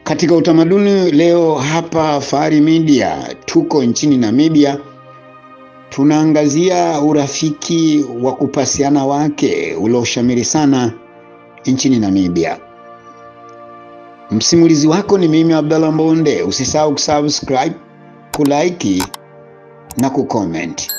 Katika utamaduni leo hapa Fahari Media tuko nchini Namibia, tunaangazia urafiki wa kupasiana wake ulioshamiri sana nchini Namibia. Msimulizi wako ni mimi Abdallah Mbonde. Usisahau kusubscribe, kulike na kucomment.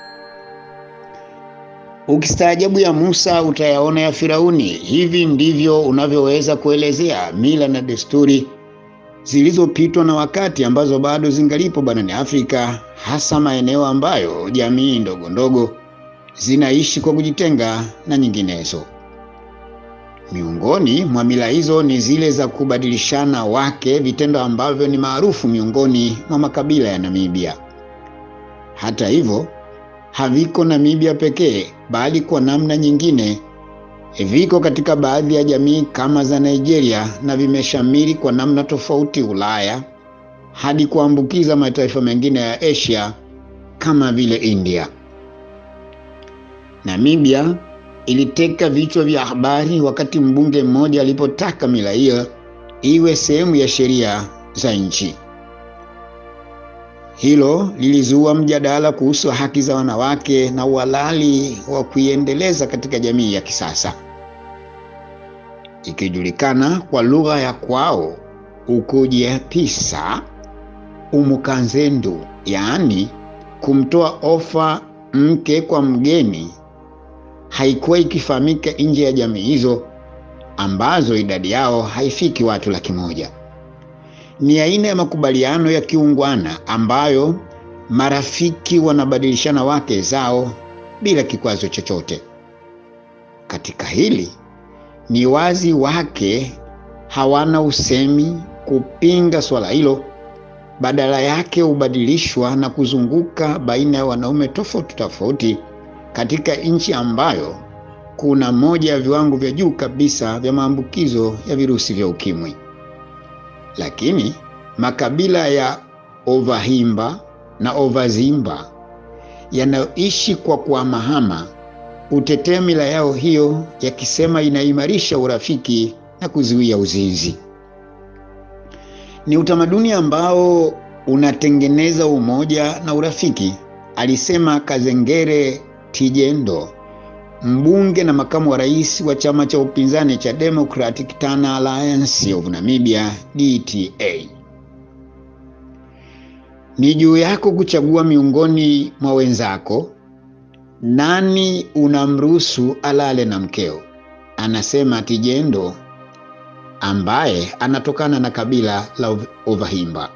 Ukistaajabu ya Musa utayaona ya Firauni. Hivi ndivyo unavyoweza kuelezea mila na desturi zilizopitwa na wakati ambazo bado zingalipo barani Afrika, hasa maeneo ambayo jamii ndogo ndogo zinaishi kwa kujitenga na nyinginezo. Miongoni mwa mila hizo ni zile za kubadilishana wake, vitendo ambavyo ni maarufu miongoni mwa makabila ya Namibia. Hata hivyo, haviko Namibia pekee, bali kwa namna nyingine viko katika baadhi ya jamii kama za Nigeria na vimeshamiri kwa namna tofauti Ulaya hadi kuambukiza mataifa mengine ya Asia kama vile India. Namibia iliteka vichwa vya habari wakati mbunge mmoja alipotaka mila hiyo iwe sehemu ya sheria za nchi. Hilo lilizua mjadala kuhusu haki za wanawake na uhalali wa kuiendeleza katika jamii ya kisasa. Ikijulikana kwa lugha ya kwao ukujiapisa umukanzendu, yaani kumtoa ofa mke kwa mgeni, haikuwa ikifahamika nje ya jamii hizo ambazo idadi yao haifiki watu laki moja. Ni aina ya makubaliano ya kiungwana ambayo marafiki wanabadilishana wake zao bila kikwazo chochote. Katika hili ni wazi wake hawana usemi kupinga swala hilo, badala yake hubadilishwa na kuzunguka baina ya wanaume tofauti tofauti katika nchi ambayo kuna moja ya viwango vya juu kabisa vya maambukizo ya virusi vya ukimwi. Lakini makabila ya Ovahimba na Ovazimba yanayoishi kwa kuhamahama hutetea mila yao hiyo, yakisema inaimarisha urafiki na kuzuia uzinzi. Ni utamaduni ambao unatengeneza umoja na urafiki, alisema Kazengere Tijendo, mbunge na makamu wa rais wa chama cha upinzani cha Democratic Turn Alliance of Namibia DTA. Ni juu yako kuchagua miongoni mwa wenzako nani unamruhusu alale na mkeo, anasema Tijendo ambaye anatokana na kabila la Ovahimba.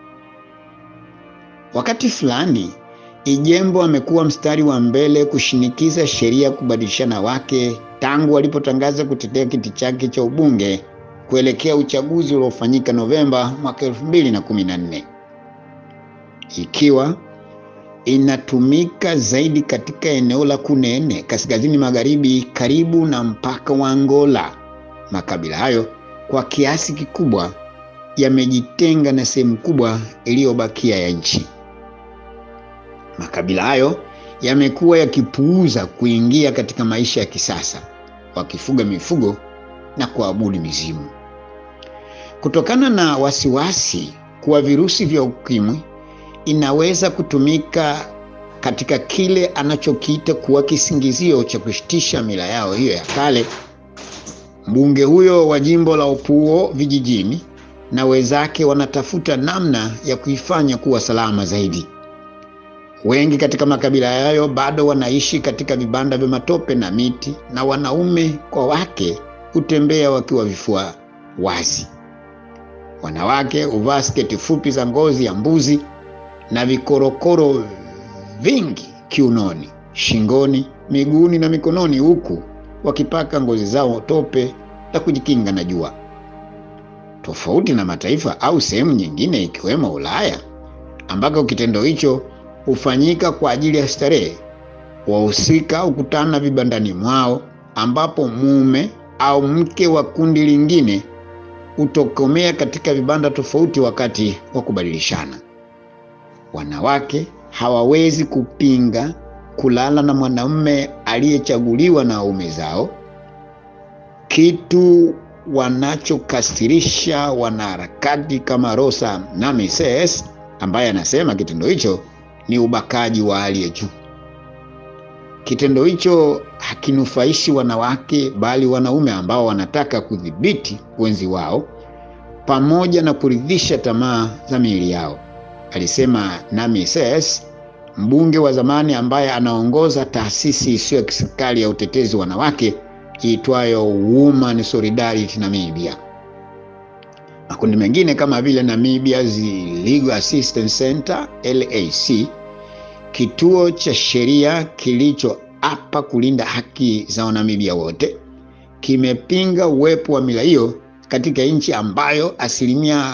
Wakati fulani Ijembo amekuwa mstari wa mbele kushinikiza sheria kubadilishana wake tangu alipotangaza kutetea kiti chake cha ubunge kuelekea uchaguzi uliofanyika Novemba mwaka 2014 ikiwa inatumika zaidi katika eneo la Kunene kaskazini magharibi karibu na mpaka wa Angola. Makabila hayo kwa kiasi kikubwa yamejitenga na sehemu kubwa iliyobakia ya nchi. Makabila hayo yamekuwa yakipuuza kuingia katika maisha ya kisasa, wakifuga mifugo na kuabudu mizimu. Kutokana na wasiwasi kuwa virusi vya ukimwi inaweza kutumika katika kile anachokiita kuwa kisingizio cha kushitisha mila yao hiyo ya kale, mbunge huyo wa jimbo la Opuo vijijini na wenzake wanatafuta namna ya kuifanya kuwa salama zaidi. Wengi katika makabila hayo bado wanaishi katika vibanda vya matope na miti, na wanaume kwa wake hutembea wakiwa vifua wazi. Wanawake huvaa sketi fupi za ngozi ya mbuzi na vikorokoro vingi kiunoni, shingoni, miguuni na mikononi, huku wakipaka ngozi zao tope la kujikinga na jua. Tofauti na mataifa au sehemu nyingine ikiwemo Ulaya ambako kitendo hicho hufanyika kwa ajili ya starehe, wahusika hukutana vibandani mwao, ambapo mume au mke wa kundi lingine hutokomea katika vibanda tofauti wakati wa kubadilishana. Wanawake hawawezi kupinga kulala na mwanamume aliyechaguliwa na waume zao, kitu wanachokasirisha wanaharakati kama Rosa Namases ambaye anasema kitendo hicho ni ubakaji wa hali ya juu. Kitendo hicho hakinufaishi wanawake bali wanaume ambao wanataka kudhibiti wenzi wao pamoja na kuridhisha tamaa za miili yao, alisema Namases, mbunge wa zamani ambaye anaongoza taasisi isiyo ya kiserikali ya utetezi wanawake iitwayo Women Solidarity Namibia. Makundi mengine kama vile Namibia's Legal Assistance Center LAC, kituo cha sheria kilichoapa kulinda haki za Wanamibia wote, kimepinga uwepo wa mila hiyo katika nchi ambayo asilimia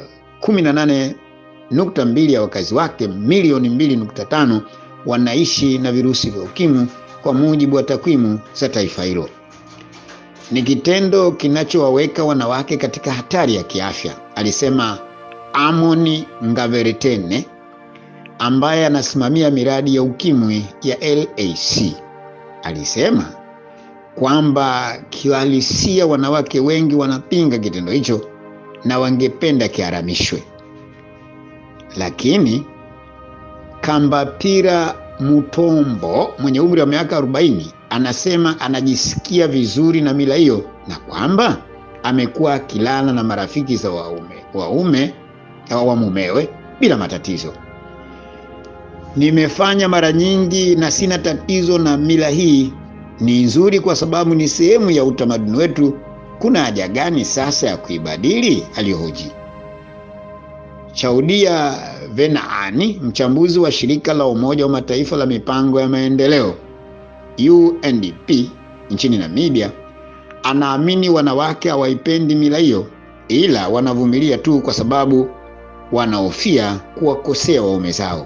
18.2 ya wakazi wake milioni 2.5 wanaishi na virusi vya ukimwi kwa mujibu wa takwimu za taifa hilo. Ni kitendo kinachowaweka wanawake katika hatari ya kiafya, alisema Amoni Ngaveretene ambaye anasimamia miradi ya ukimwi ya LAC. Alisema kwamba kiuhalisia wanawake wengi wanapinga kitendo hicho na wangependa kiharamishwe, lakini Kambapira Mutombo mwenye umri wa miaka 40 anasema anajisikia vizuri na mila hiyo na kwamba amekuwa akilala na marafiki za waume waume wa mumewe bila matatizo. Nimefanya mara nyingi na sina tatizo na mila hii, ni nzuri kwa sababu ni sehemu ya utamaduni wetu. Kuna haja gani sasa ya kuibadili? alihoji. Chaudia Venaani, mchambuzi wa shirika la Umoja wa Mataifa la mipango ya maendeleo UNDP nchini Namibia, anaamini wanawake hawaipendi mila hiyo, ila wanavumilia tu kwa sababu wanahofia kuwakosea waume zao.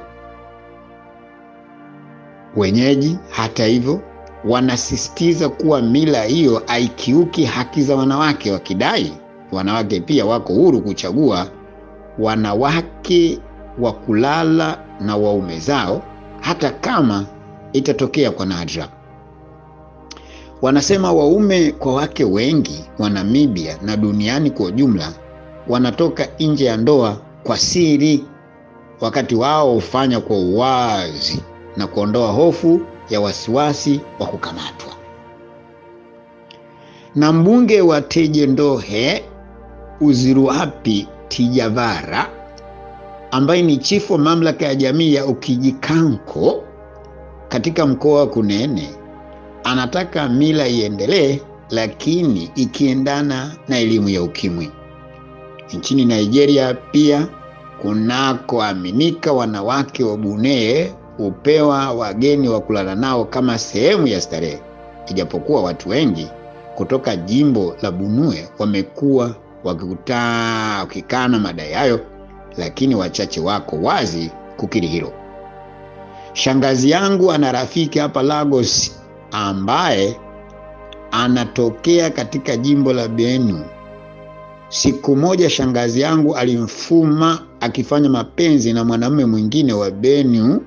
Wenyeji, hata hivyo, wanasisitiza kuwa mila hiyo haikiuki haki za wanawake, wakidai wanawake pia wako huru kuchagua wanawake wa kulala na waume zao hata kama itatokea kwa nadra. Wanasema waume kwa wake wengi wa Namibia na duniani kwa ujumla wanatoka nje ya ndoa kwa siri, wakati wao hufanya kwa uwazi na kuondoa hofu ya wasiwasi wa kukamatwa. Na mbunge wa Tejendohe Uziruapi Tijavara ambaye ni chifu wa mamlaka ya jamii ya Ukijikanko katika mkoa wa Kunene anataka mila iendelee, lakini ikiendana na elimu ya ukimwi. Nchini Nigeria pia kunakoaminika wanawake wa Bunee hupewa wageni wa kulala nao kama sehemu ya starehe, ijapokuwa watu wengi kutoka jimbo la Benue wamekuwa wakikana madai hayo, lakini wachache wako wazi kukiri hilo. Shangazi yangu ana rafiki hapa Lagos ambaye anatokea katika jimbo la Benue. Siku moja shangazi yangu alimfuma akifanya mapenzi na mwanamume mwingine wa Benue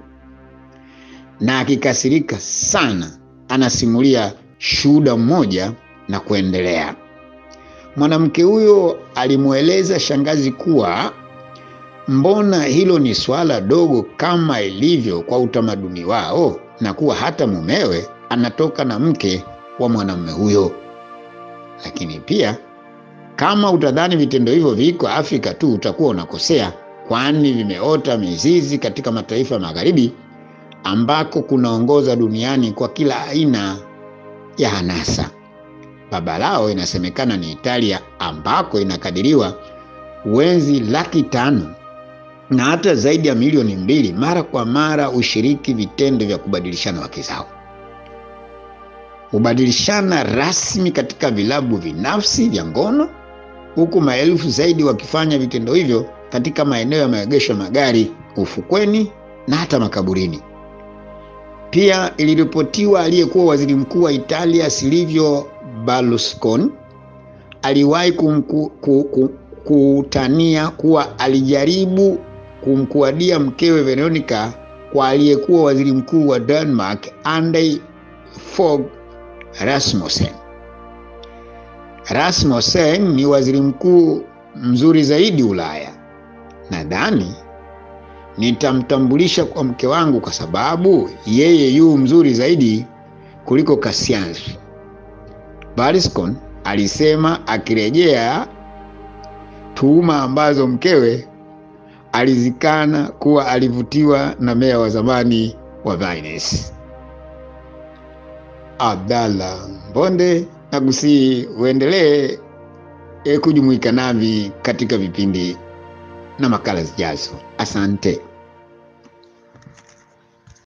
na akikasirika sana, anasimulia shuhuda mmoja na kuendelea. Mwanamke huyo alimweleza shangazi kuwa mbona hilo ni swala dogo kama ilivyo kwa utamaduni wao, na kuwa hata mumewe anatoka na mke wa mwanamume huyo. Lakini pia kama utadhani vitendo hivyo viko Afrika tu utakuwa unakosea, kwani vimeota mizizi katika mataifa ya magharibi ambako kunaongoza duniani kwa kila aina ya hanasa. Baba lao inasemekana ni Italia, ambako inakadiriwa wenzi laki tano na hata zaidi ya milioni mbili mara kwa mara ushiriki vitendo vya kubadilishana wake zao, hubadilishana rasmi katika vilabu binafsi vya ngono, huku maelfu zaidi wakifanya vitendo hivyo katika maeneo ya maegesho ya magari, ufukweni na hata makaburini. Pia iliripotiwa aliyekuwa waziri mkuu wa Italia Silvio Berlusconi aliwahi kutania kuwa alijaribu kumkuadia mkewe Veronica kwa aliyekuwa waziri mkuu wa Denmark Anders Fogh Rasmussen. Rasmussen ni waziri mkuu mzuri zaidi Ulaya. Nadhani nitamtambulisha kwa mke wangu kwa sababu yeye yu mzuri zaidi kuliko Cassius, Barriscon alisema akirejea tuhuma ambazo mkewe alizikana kuwa alivutiwa na meya wa zamani wa Venice. Abdalla Mbonde nakusii uendelee kujumuika nami katika vipindi na makala zijazo. Asante.